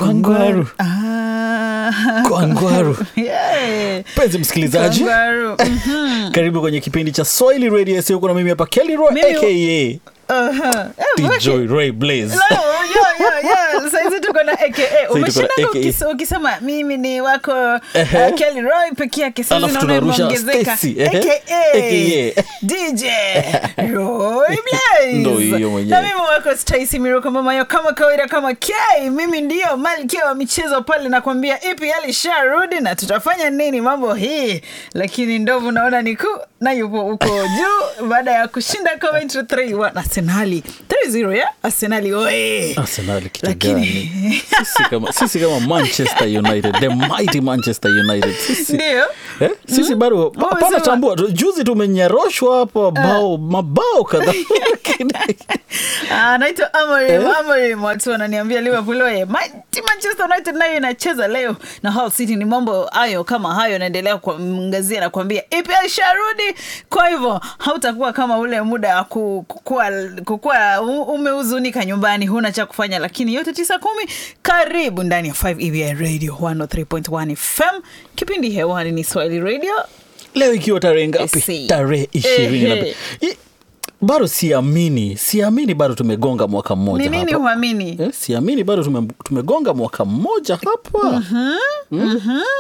Kwangwaru. Ah. Kwangwaru. Yeah. Mpenzi msikilizaji, Kwangwaru. Mhm. karibu kwenye kipindi cha Swahili Radio SAO. Kuna mimi hapa Kelly Roy Mimi- aka Aha. Eh, DJ wake- Ray Blaze. No, yeah, yeah, yeah. Saizi tuko na aka tuko na umeshindanga AKA. ukis- ukisema mimi ni wako Ehe. uh, Kelly Roy peke yake saizi Alafu naona tunarusha imeongezeka. Stacy, ehe. AKA AKA. DJ Roy Blaze. Ndo hiyo mwenyewe. na mimi wako Stacy Miroko Mamayo kama kawaida kama K mimi ndio malkia wa michezo pale nakwambia EPL isharudi na tutafanya nini mambo hii lakini ndovu naona niku na yupo huko juu baada ya kushinda Coventry 3-1 Arsenali 3-0 ya Arsenali oe Arsenal kitu Lakini- gani? Sisi kama, sisi kama Manchester United, the mighty Manchester United. Sisi, ndio eh, sisi bado pa- Wewe pana sema- tambua tu, juzi tumenyaroshwa hapa bao mabao kadhaa Lakini- Ah, naitwa Amorim Amorim watu wananiambia Liverpool oye mighty Manchester United nayo inacheza leo na Hull City ni mambo hayo kama hayo naendelea kuangazia na kuambia EPL sharudi kwa hivyo hautakuwa kama ule muda wa ku- kukua, kukua u- umehuzunika nyumbani huna cha kufanya lakini yote tisa kumi karibu ndani ya 5 EBI Radio 103.1 FM kipindi hewani ni Swahili Radio leo ikiwa tarehe ngapi Si. tarehe ishirini na Ehe. I- bado siamini siamini bado tumegonga mwaka mmoja ni nini hapa. huamini Eh, siamini bado tume, tumegonga mwaka mmoja hapa Mm.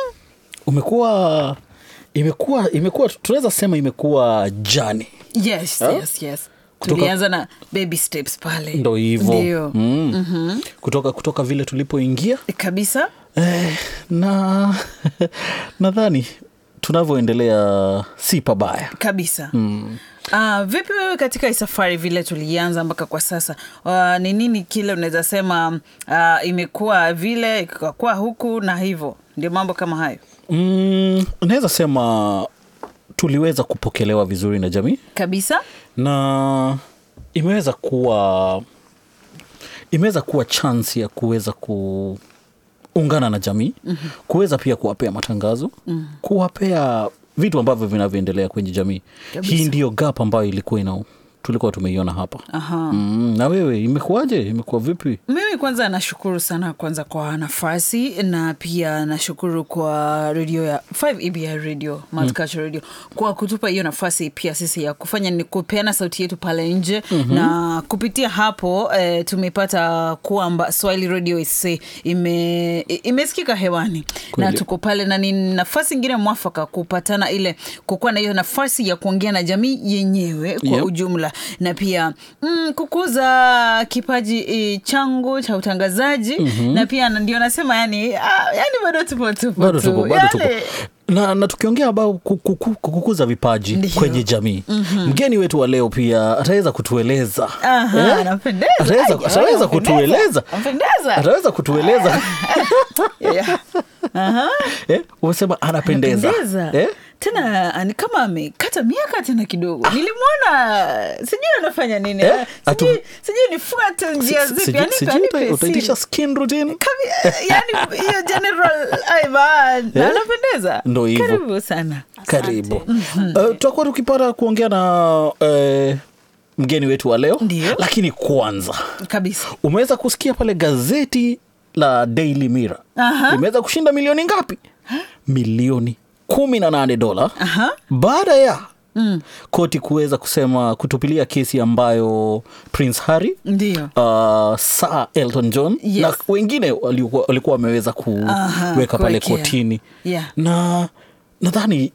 umekuwa imekuwa imekuwa tunaweza sema imekuwa jani yes, Ah? yes, yes. Kutoka- tulianza na baby steps pale ndo hivo Ndio. mm. kutoka kutoka vile tulipoingia kabisa eh, na nadhani tunavyoendelea si pabaya kabisa mm. Uh, vipi wewe katika hii safari vile tulianza mpaka kwa sasa uh, ni nini kile unaweza sema uh, imekuwa vile ikakuwa huku na hivyo ndio mambo kama hayo mm, naweza sema tuliweza kupokelewa vizuri na jamii kabisa na imeweza kuwa imeweza kuwa chance ya kuweza kuungana na jamii mm-hmm. kuweza pia kuwapea matangazo mm-hmm. kuwapea vitu ambavyo vinavyoendelea kwenye jamii Kabisa. hii ndiyo gap ambayo ilikuwa ina tulikuwa tumeiona hapa Aha. mm, na wewe imekuwaje imekuwa vipi mimi kwanza nashukuru sana kwanza kwa nafasi na pia nashukuru kwa redio ya 5 EBI radio multicultural radio kwa kutupa hiyo nafasi pia sisi ya kufanya ni kupeana sauti yetu pale nje mm-hmm. na kupitia hapo eh, tumepata kwamba swahili radio is ime, imesikika hewani Kweli. na tuko pale na ni nafasi ingine mwafaka kupatana ile kukuwa na hiyo nafasi ya kuongea na jamii yenyewe kwa Yep. ujumla na pia mm, kukuza kipaji e, changu cha utangazaji mm-hmm. na pia ndio nasema yani, ah, yani bado tupo tupo bado tu. tupo bado tupo Yani, na, na tukiongea ambao kukuza vipaji Ndiyo. kwenye jamii mm-hmm. mgeni wetu wa leo pia ataweza kutueleza aha, Eh? anapendeza. ataweza, Ai, ataweza anapendeza. kutueleza Anapendeza. ataweza kutueleza Yeah. Aha. eh? umesema anapendeza Anapendeza. eh? tena ni kama amekata miaka tena kidogo nilimwona sijui anafanya nini Eh, eh? atu- sijui, sijui nifuate njia Si- zipi sijui- anipe, sijui anipe uta- utaitisha siri. skin routine Kabi- yani hiyo general aiban Eh? anapendeza Ndo hivyo. karibu sana karibu uh, tutakuwa tukipata kuongea na uh, mgeni wetu wa leo Ndiyo. lakini kwanza kabisa umeweza kusikia pale gazeti la Daily Mirror Aha. imeweza kushinda milioni ngapi milioni kumi na nane dola Aha. baada ya mm. koti kuweza kusema kutupilia kesi ambayo Prince Harry ndio uh, Sir Elton John Yes. na wengine walikuwa walikuwa wameweza Aha, kuweka pale kuwekea. kotini Yeah. na nadhani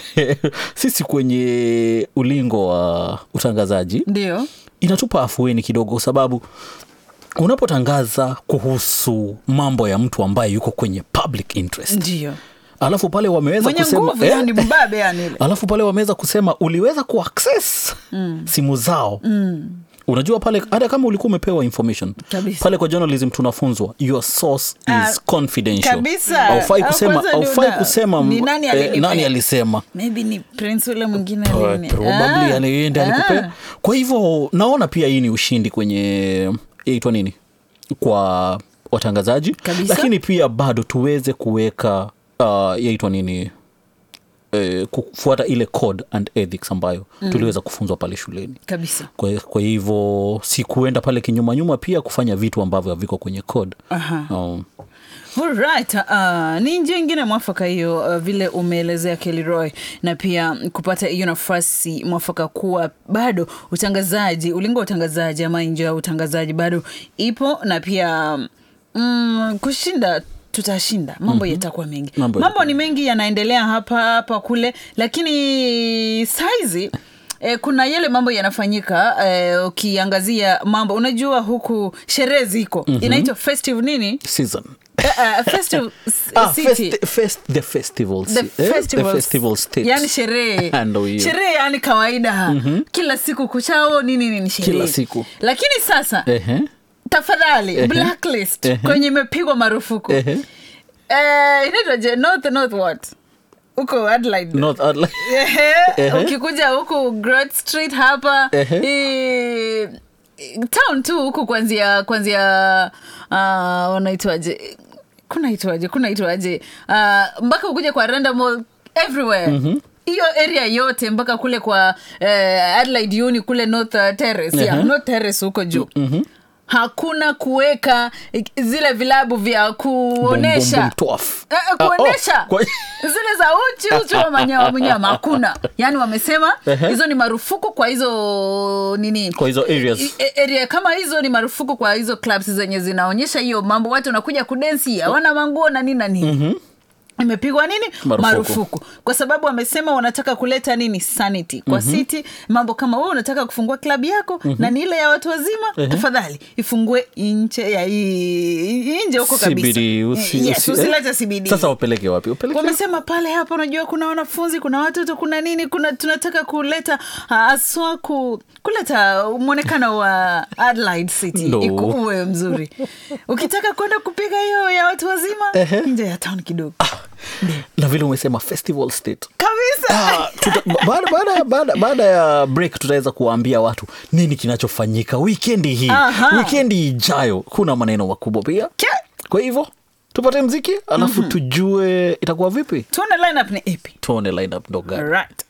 sisi kwenye ulingo wa utangazaji ndio inatupa afueni kidogo kwa sababu unapotangaza kuhusu mambo ya mtu ambaye yuko kwenye public interest ndio alafu pale wameweza mwenye kusema nguvu eh, yani mbabe yani ile alafu pale wameweza kusema uliweza kuaccess mm. simu zao mm. unajua pale hata kama ulikuwa umepewa information Kabisa. pale kwa journalism tunafunzwa your source Ah, is confidential kabisa. haufai Ah, kusema kwanza ndio haufai na- kusema ni nani eh, alinipea? nani alisema maybe ni prince ule mwingine Uh, alini- probably Ah, yani yeye ndiye ah. alikupea kwa hivyo naona pia hii ni ushindi kwenye yaitwa nini kwa watangazaji Kabisa. lakini pia bado tuweze kuweka uh, yaitwa nini eh, kufuata ile code and ethics ambayo tuliweza kufunzwa pale shuleni kabisa kwa, kwa hivyo si kuenda pale kinyumanyuma pia kufanya vitu ambavyo haviko kwenye code Aha. um, Alright, uh, ni njia ingine mwafaka hiyo uh, vile umeelezea Kelroy na pia kupata hiyo nafasi mwafaka kuwa bado utangazaji ulingo wa utangazaji ama nje ya utangazaji bado ipo na pia mm, kushinda tutashinda mambo mm-hmm. yatakuwa mengi Mambo mambo ni mengi yanaendelea hapa hapa kule lakini saizi Eh, kuna yale mambo yanafanyika eh, ukiangazia mambo unajua huku sherehe ziko mm-hmm. inaitwa festive nini season Uh, uh, festive s- Ah, city. festi- fest, the festival, The si- eh, the festivals. festival state. yani sherehe Ndo hiyo. sherehe yani kawaida kila siku kuchao nini nini sherehe Kila siku. lakini sasa Ehe, tafadhali blacklist Ehe. kwenye imepigwa marufuku ehe. eh, inaitwaje north north what huko Adelaide North Adelaide. Ehe, Ehe. ukikuja huku Grot Street hapa Ehe. i- i- town tu huku kwanzia kwanzia uh, wanaitwaje kunaitwaje kunaitwaje uh, mpaka ukuja kwa Randa Mall everywhere hiyo area yote mpaka kule kwa uh, Adelaide Uni kule North uh, Terrace yeah, Ehe. North Terrace huko juu hakuna kuweka zile vilabu vya Bum, bum, kuonesha bum, twaf. Eh, eh, Ah, oh, kuonesha kwa- zile za uchi uchi wa manyama mnyama hakuna yaani wamesema Ehe. hizo ni marufuku kwa hizo nini Kwa hizo areas. I- i- area kama hizo ni marufuku kwa hizo clubs zenye zinaonyesha hiyo mambo watu wanakuja kudensi hawana manguo na nini na nini imepigwa nini Marufuku. marufuku. kwa sababu wamesema wanataka kuleta nini sanity kwa city mambo kama wewe unataka kufungua klabu yako na ni ile ya watu wazima tafadhali ifungue nje ya hii- nje huko kabisa CBD, usi- yes, usi- eh? usilete CBD sasa wapeleke wapi wapeleke wamesema pale hapa unajua kuna wanafunzi kuna watoto kuna nini kuna tunataka kuleta haswa ku, kuleta mwonekano wa Adelaide City No. ikuwe mzuri ukitaka kwenda kupiga hiyo ya watu wazima Ehe. nje ya town kidogo na vile umesema festival state kabisa Ah, tuta- baada, baada, baada, baada ya break tutaweza kuwaambia watu nini kinachofanyika wikendi hii Aha. wikendi ijayo kuna maneno makubwa pia Ke- kwa hivyo tupate mziki alafu tujue itakuwa vipi tuone lineup ni ipi tuone lineup ndo gani right